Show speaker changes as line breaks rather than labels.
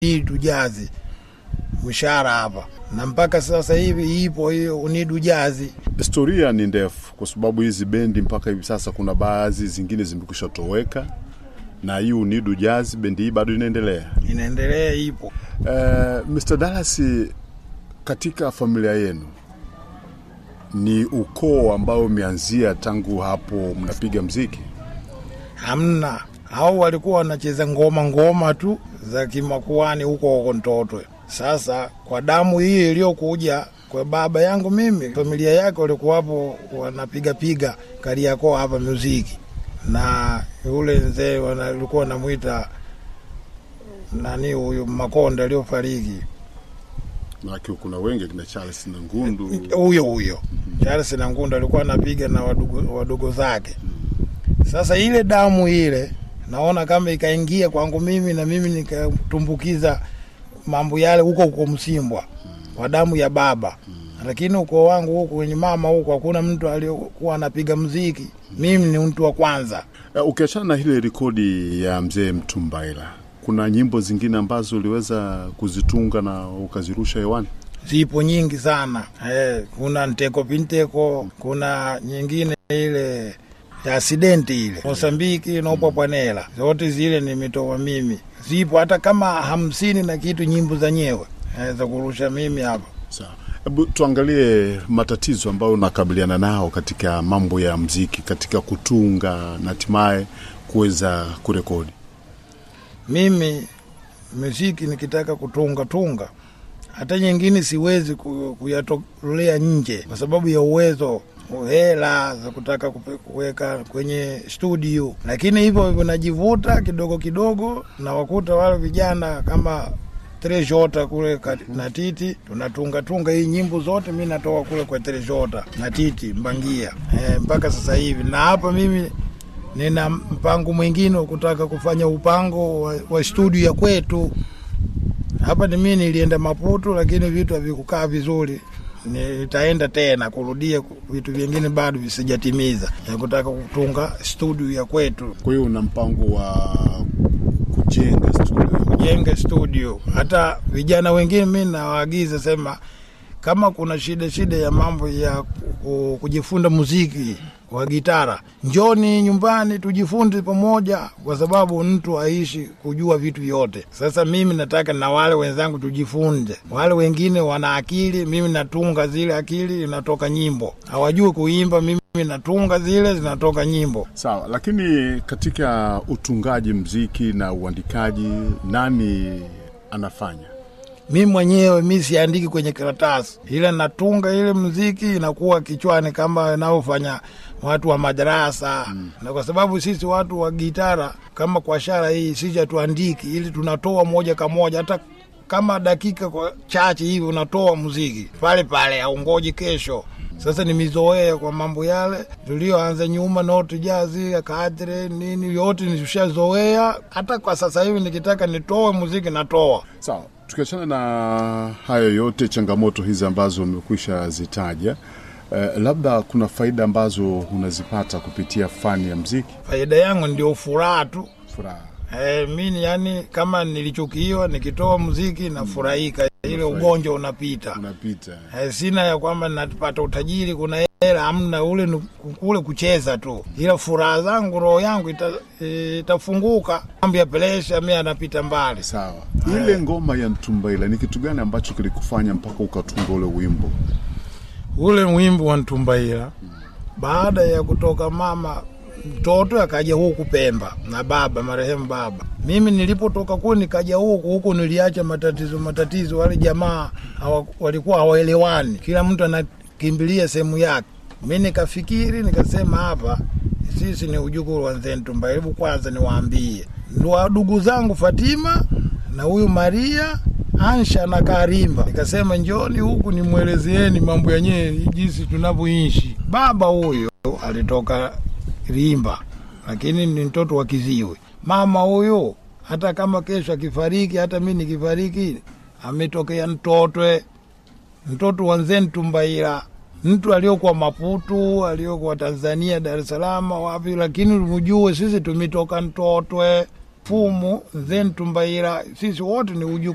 Unidu Jazi mshahara hapa, na mpaka sasa hivi ipo hiyo Unidu Jazi.
Historia ni ndefu, kwa sababu hizi bendi mpaka hivi sasa kuna baadhi zingine zimekwisha toweka, na hii Unidu Jazz bendi hii bado inaendelea.
Inaendelea, ipo.
Uh, Mr. Dallas, katika familia yenu ni ukoo ambao umeanzia tangu hapo mnapiga mziki?
Hamna, hao walikuwa wanacheza ngoma ngoma tu za kimakuani huko huko Ntotwe. Sasa kwa damu hii iliyokuja kwa baba yangu mimi, familia yake walikuwapo wanapigapiga Kariakoo hapa muziki, na yule mzee walikuwa wanamwita nani huyu Makonda aliyofariki
Maanake kuna wengi kina Charles na Ngundu.
huyo huyo Charles na Ngunda alikuwa anapiga na wadogo, wadogo zake. Sasa ile damu ile naona kama ikaingia kwangu mimi na mimi nikatumbukiza mambo yale huko huko Msimbwa kwa damu ya baba, lakini ukoo wangu huku wenye mama huku hakuna mtu aliyokuwa anapiga mziki. Mimi ni mtu wa kwanza.
Uh, ukiachana na ile rekodi ya mzee Mtumbaila, kuna nyimbo zingine ambazo uliweza kuzitunga na ukazirusha hewani?
zipo nyingi sana eh, kuna nteko pinteko, kuna nyingine ile ya asidenti ile Mosambiki nopopwanela, zote zile nimetoa mimi, zipo hata kama hamsini na kitu nyimbo zenyewe eh, za kurusha mimi hapa.
Sawa, hebu tuangalie matatizo ambayo unakabiliana nao katika mambo ya mziki, katika kutunga na hatimaye kuweza kurekodi.
Mimi muziki nikitaka kutunga tunga, hata nyingine siwezi ku- kuyatolea nje kwa sababu ya uwezo hela za kutaka kupe- kuweka kwenye studio, lakini hivyo hivyo najivuta kidogo kidogo, na wakuta wale vijana kama Trejota kule kat- na Titi tunatunga tunga hii nyimbo zote, mi natoka kule kwa Trejota na Titi Mbangia e, mpaka sasa hivi, na hapa mimi nina mpango mwingine wa kutaka kufanya upango wa, wa studio ya kwetu hapa. Ni mimi nilienda Maputo, lakini vitu havikukaa vizuri. Nitaenda tena kurudia vitu vingine bado visijatimiza, ya kutaka kutunga studio ya kwetu,
Kwa hiyo una mpango wa kujenga studio?
kujenga studio. Hata vijana wengine mi nawaagiza sema, kama kuna shida shida ya mambo ya ku- kujifunza muziki wa gitara, njoni nyumbani tujifunze pamoja, kwa sababu mtu aishi kujua vitu vyote. Sasa mimi nataka na wale wenzangu tujifunze. Wale wengine wana akili, mimi natunga zile akili, inatoka nyimbo. Hawajui kuimba, mimi natunga zile, zinatoka nyimbo.
Sawa, lakini katika utungaji mziki na uandikaji nani anafanya?
mi mwenyewe mi siandiki kwenye karatasi, ile natunga ile mziki inakuwa kichwani kama inavyofanya watu wa madarasa mm. na kwa sababu sisi watu wa gitara kama kwa shara hii sisi hatuandiki, ili tunatoa moja kwa moja, hata kama dakika kwa chache hivi unatoa muziki pale pale, aungoji kesho. Sasa nimezoea kwa mambo yale tulioanza nyuma, noti jazi kadre nini, yote nishazoea. Hata kwa sasa hivi nikitaka nitoe muziki natoa.
Sawa, tukiachana na hayo yote, changamoto hizi ambazo umekwisha zitaja, eh, labda kuna faida ambazo unazipata kupitia fani ya mziki?
Faida yangu ndio furaha tu.
Furaha.
E, mimi yani kama nilichukiwa nikitoa muziki nafurahika, ile ugonjwa unapita.
Unapita.
E, sina ya kwamba napata utajiri, kuna hela, hamna. Ule ni kule kucheza tu, ila furaha zangu, roho yangu ita, itafunguka. Mambo ya presha mi anapita mbali.
Sawa, ile ngoma ya Ntumbaila ni kitu gani ambacho kilikufanya mpaka ukatunga ule wimbo?
Ule wimbo wa Ntumbaila, baada ya kutoka mama mtoto akaja huku Pemba na baba marehemu baba. Mimi nilipotoka kule nikaja huku huku, niliacha matatizo matatizo. Wale jamaa hawa, walikuwa hawaelewani, kila mtu anakimbilia sehemu yake. Mi nikafikiri nikasema, hapa sisi ni ujukuu wa Mzee Ntumbaila, hebu kwanza niwaambie ndugu zangu Fatima na huyu Maria Ansha na Karimba, nikasema njoni huku nimwelezeeni mambo yenyewe jinsi tunavyoishi. Baba huyo alitoka Rimba, lakini ni mtoto wa Kiziwi. Mama huyo hata kama kesho akifariki, hata mi nikifariki, ametokea Mtotwe, mtoto wa Nzee Ntumbaila, mtu aliokuwa Maputu, aliokuwa Tanzania, Dar es Salaam, wapi, lakini mjue sisi tumetoka Mtotwe, Fumu, Nzee Ntumbaila, sisi wote ni uju